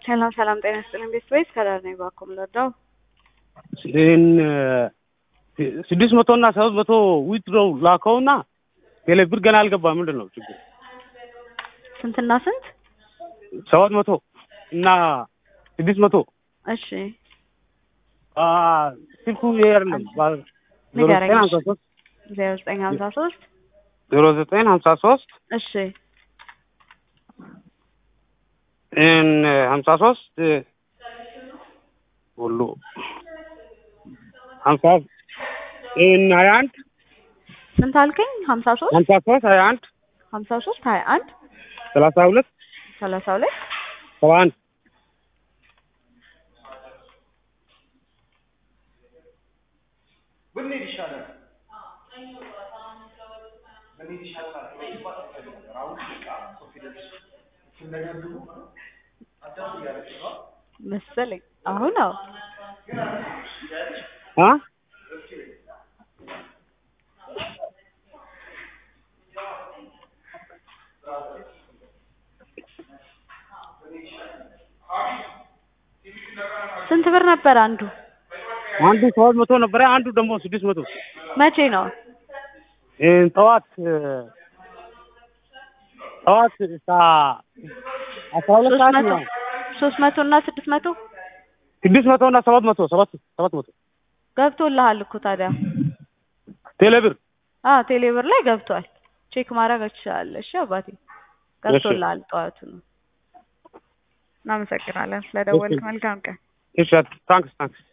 ሰላም ሰላም፣ ጤና ይስጥልኝ ቤተሰቦች ከዳር ነኝ ባኮም ለዳው ይህን ስድስት መቶ እና ሰባት መቶ ዊትሮው ላከውና ቴሌብር ገና አልገባ። ምንድን ነው ችግር? ስንትና ስንት? ሰባት መቶ እና ስድስት መቶ እሺ አ ስልኩ ይሄ አይደለም። ዜሮ ንገረኝ። ዘጠኝ ሀምሳ ሶስት ዜሮ ዘጠኝ ሀምሳ ሶስት ዜሮ ዘጠኝ ሀምሳ ሶስት እሺ ይህን ሀምሳ ሶስት ሁሉ ሀምሳ ይህን ሀያ አንድ ስንት አልከኝ? ሀምሳ ሶስት ሀምሳ ሶስት ሀያ አንድ ሀምሳ ሶስት ሀያ አንድ ሰላሳ ሁለት ሰላሳ ሁለት ሰባ አንድ መሰለኝ አሁን አዎ አ ስንት ብር ነበር አንዱ? አንዱ ሰባት መቶ ነበረ፣ አንዱ ደግሞ ስድስት መቶ መቼ ነው? ይህን ጠዋት ጠዋት ሳ- አስራ ሁለት ሶስት ሰዓት መቶ ነው። ሶስት መቶ እና ስድስት መቶ ስድስት መቶ እና ሰባት መቶ ሰባት ሰባት መቶ ገብቶልሃል እኮ ታዲያ። ቴሌብር አዎ ቴሌብር ላይ ገብቷል። ቼክ ማድረግ ትችላለሽ። እሺ አባቴ ገብቶልሃል። ጠዋቱ ነው። እናመሰግናለን ስለደወልክ። መልካም ቀን። እሺ ታንክስ ታንክስ